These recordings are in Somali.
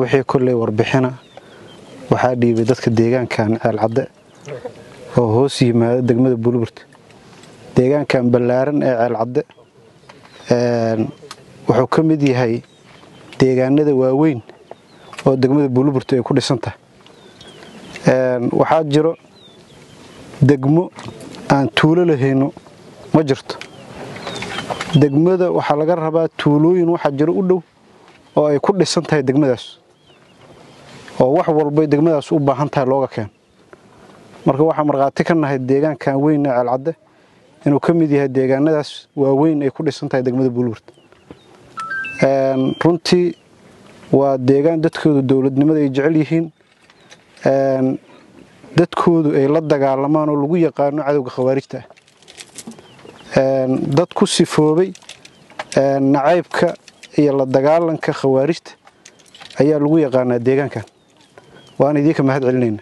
wixii kolley warbixina waxaa dhiibay dadka deegaankan ceelcadde oo hoos yimaada degmada buulburta deegaankan ballaaran ee ceelcadde wuxuu ka mid yahay deegaanada waaweyn oo degmada buulburta ay ku dhisan tahay waxaa jiro degmo aan tuulo lahayno ma jirto degmada waxaa laga rabaa tuulooyin waxaa jiro u dhow oo ay ku dhisan tahay degmadaas oo wax walbay degmadaas u baahan tahay looga keeno marka waxaa markhaati ka nahay deegaankan weyn ee ceelcadde inuu ka mid yahay deegaanadaas waaweyn ay ku dhisan tahay degmada buulburta runtii waa deegaan dadkoodu dowladnimada ay jecel yihiin dadkoodu ay la dagaalamaan oo lagu yaqaano cadowga khawaarijta ah dad ku sifoobay nacaybka iyo la dagaalanka khawaarijta ayaa lagu yaqaanaa deegaankan waan idiinka mahad celinayna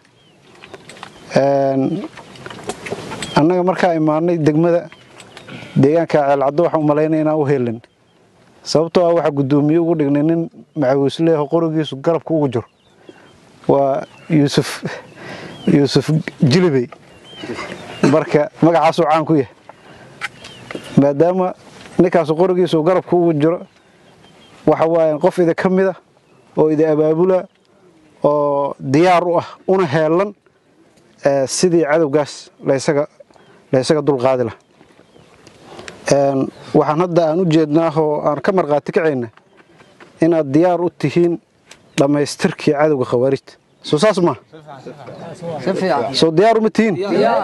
annaga markaa imaanay degmada deegaanka ceelcaddo waxaan u malaynaya inaan u helin sababtoo ah waxaa guddoomiye ugu dhignay nin macawiisleeho qorigiisu garabka ugu jiro waa yuusuf yuusuf jilibey marka magacaasuu caan ku yahay maadaama ninkaasu qorigiisu garabka ugu jiro waxa waaye qof ida ka mid a oo ida abaabula oo diyaar u ah una heelan sidii cadowgaas laysaga laysaga dulqaadi laha waxaan hadda aan u jeednaahoo aan ka markhaati kacayna inaad diyaar u tihiin dhammaystirkii cadowga khawaarijta soo saas maa soo diyaar uma tihiin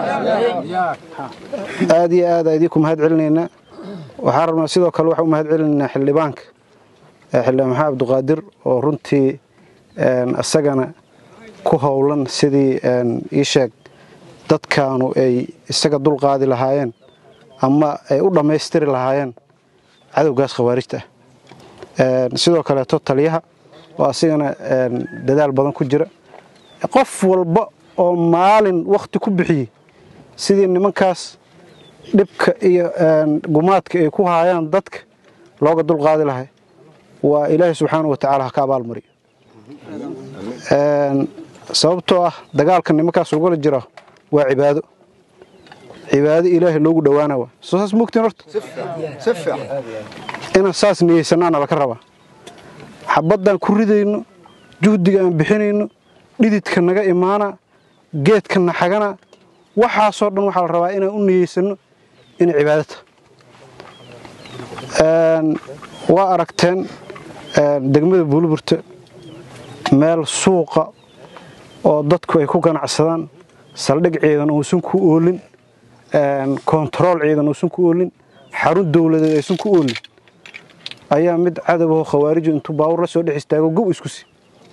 aad iyo aad idinku mahad celinaynaa waxaan rabnaa sidoo kale waxaan u mahad celinaynaa xildhibaanka xildhibaan maxamed abduqaadir oo runtii isagana ku howlan sidii ii sheeg dadkaanu ay isaga dulqaadi lahaayeen ama ay u dhammaystiri lahaayeen cadowgaas khawaarijta ah sidoo kaleeto taliyaha oo asigana dadaal badan ku jira qof walba oo maalin wakhti ku bixiyey sidii nimankaas dhibka iyo gumaadka ay ku haayaan dadka looga dulqaadi lahay waa ilaahay subxaana wa tacaala ha ka abaalmariyo sababtoo ah dagaalka nimankaas lagula jira waa cibaado cibaado ilaahay loogu dhowaana waa soo saas mogtiin horta inaan saas niyeysanaana laka rabaa xabaddaan ku ridayno juhdiga aan bixinayno dhididka naga imaana geedka na xagana waxaasoo dhan waxaa la rabaa inaan u niyeysanno inay cibaado tahay waa aragteen degmada buulburta meel suuqa oo dadku ay ku ganacsadaan saldhig ciidan uusan ku oolin kontarool ciidan uusan ku oolin xarun dowladeed aysan ku oolin ayaa mid cadowahoo khawaariju intuu baawur la soo dhex istaago gow isku si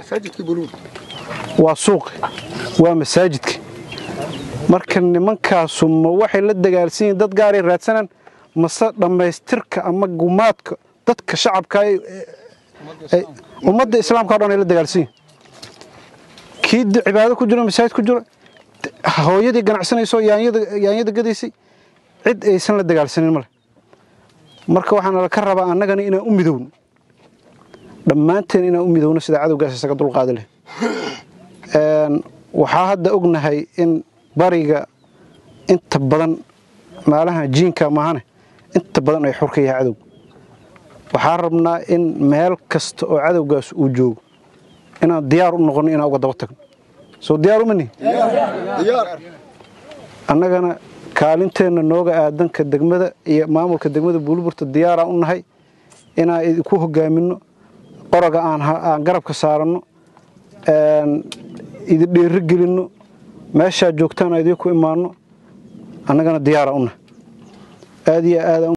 waa suuqi waa masaajidki marka nimankaasu ma waxay la dagaalsan yihiin dad gaaray raadsanaan mase dhammaystirka ama gumaadka dadka shacabka ummadda islaamka o dhan ay la dagaalsan yihin kii cibaado ku jiro masaajid ku jiro hooyadii ganacsanayso yaanyada gadaysay cid aysan la dagaalsanin male marka waxaana laka rabaa annagana inaan u midowno dhammaanteen inaan u midowno sida cadowgaas isaga dulqaadi leh waxaa hadda ognahay in bariga inta badan maalaha jiinka maahane inta badan ay xur ka yahay cadowga waxaa rabnaa in meel kasta oo cadowgaas uu joogo inaan diyaar u noqonno inaan uga daba tagno soo diyaar uma nihin annagana kaalinteenna nooga aadanka degmada iyo maamulka degmada buulburta diyaaraan u nahay inaan idinku hogaaminno qoroga aan garabka saaranno idin dheeri gelinno meeshaa joogtaan idinku imaanno annagana diyaaraan u nahay aad iyo aad